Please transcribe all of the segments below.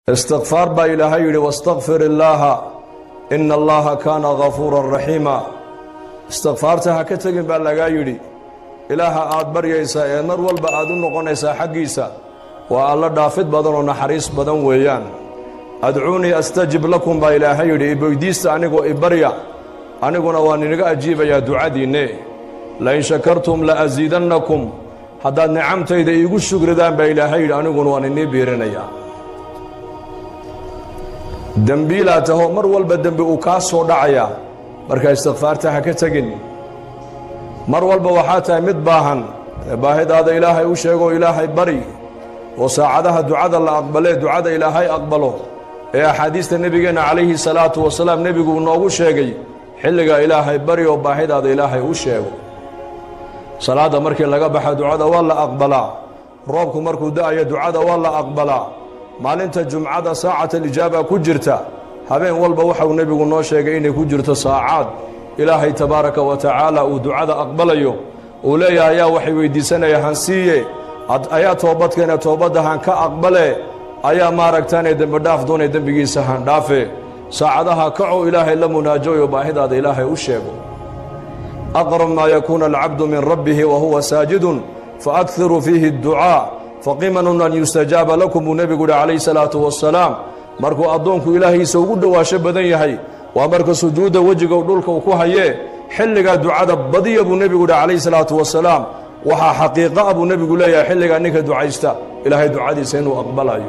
istikfaar baa ilaahay yidhi wastakfir illaaha ina allaha kaana gafuuran raxiima istikfaarta ha ka tegin baa lagaa yidhi ilaaha aad baryaysaa ee mar walba aad u noqonaysaa xaggiisa waa alla dhaafid badan oo naxariis badan weeyaan adcuunii astajib lakum baa ilaahay yidhi iboydiista anigoo ibarya aniguna waan inaga ajiibayaa ducadiinne lain shakartum la asiidannakum haddaad nicamtayda iigu shugridaan baa ilaahay yidhi aniguna waan inii biirinayaa dembiilaa taho mar walba dembi uu kaa soo dhacayaa marka istikfaarta ha ka tegin mar walba waxaa tahay mid baahan ee baahidaada ilaahay u sheegoo ilaahay bari oo saacadaha ducada la aqbalee ducada ilaahay aqbalo ee axaadiista nebigeenna calayhi salaatu wasalaam nebigu noogu sheegay xilligaa ilaahay bari oo baahidaada ilaahay u sheego salaadda markii laga baxa ducada waa la aqbalaa roobku markuu da'ayo ducada waa la aqbalaa maalinta jumcada saacat alijaaba ku jirta habeen walba waxau nebigu noo sheegay inay ku jirto saacaad ilaahay tabaaraka wa tacaala uu ducada aqbalayo uu leeyahay ayaa waxay weyddiisanaya hansiiye ayaa toobadkeena toobadda han ka aqbale ayaa maaragtaanee dembidhaaf doonay dembigiisa handhaafe saacadaha kaco ilaahay la munaajooyo baahidaada ilaahay u sheego aqrab maa yakuuna alcabdu min rabbihi wa huwa saajidun faakhiru fiihi adducaa faqimanun an yustajaaba lakum buu nebigu yihi calayhi salaatu wasalaam markuu addoonku ilaahiisa ugu dhowaasho badan yahay waa marka sujuudda wejiga dhulka uu ku hayee xilligaa ducada badiya buu nebigu yihi calayhi salaatu wasalaam waxaa xaqiiqa a buu nebigu leeyahay xilligaa ninka ducaysta ilaahay ducadiisa inuu aqbalayo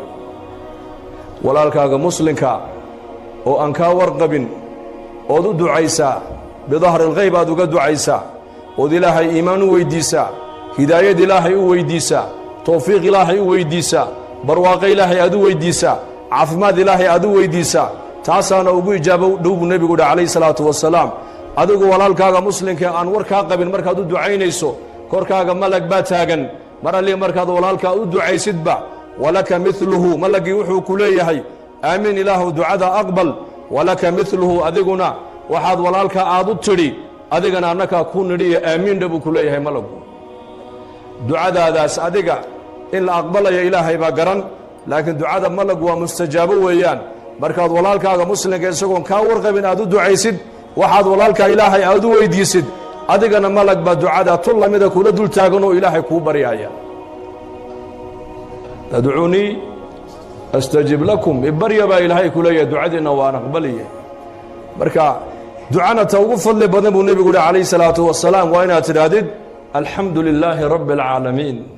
walaalkaaga muslimka oo aan kaa warqabin ood u ducaysaa bidahri alkhayb aad uga ducaysaa ood ilaahay iimaan u weyddiisaa hidaayad ilaahay u weyddiisaa towfiiq ilaahay u weyddiisaa barwaaqo ilaahay aad u weyddiisaa caafimaad ilaahay aad u weyddiisaa taasaana ugu ijaabo dhow buu nebigu yidhi calayhi salaatu wasalaam adigu walaalkaaga muslimka aan war kaa qabin markaad u ducaynayso korkaaga malag baa taagan mar allii markaad walaalkaa u ducaysidba walaka midluhu malagii wuxuu ku leeyahay aamiin ilaahu ducada aqbal walaka midluhu adiguna waxaad walaalkaa aad u tidhi adigana annakaa ku nidhiyo aamiindha buu ku leeyahay malagu ducadaadaas adiga in la aqbalaya ilaahay baa garan laakiin ducada malag waa mustajaabo weeyaan markaad walaalkaaga muslimka isagoon kaa warqabin aad u ducaysid waxaad walaalkaa ilaahay aad u weyddiisid adigana malag baa ducada tun lamida kula dul taagan oo ilaahay kuu baryaya adcuunii astajib lakum ibarya baa ilaahay ku leeyahay ducadiinna waan aqbaliye marka ducana ta ugu fadli badan buu nebigu uhi calayhi salaatu wasalaam waa inaad tidhaahdid alxamdu lilaahi rabbi alcaalamiin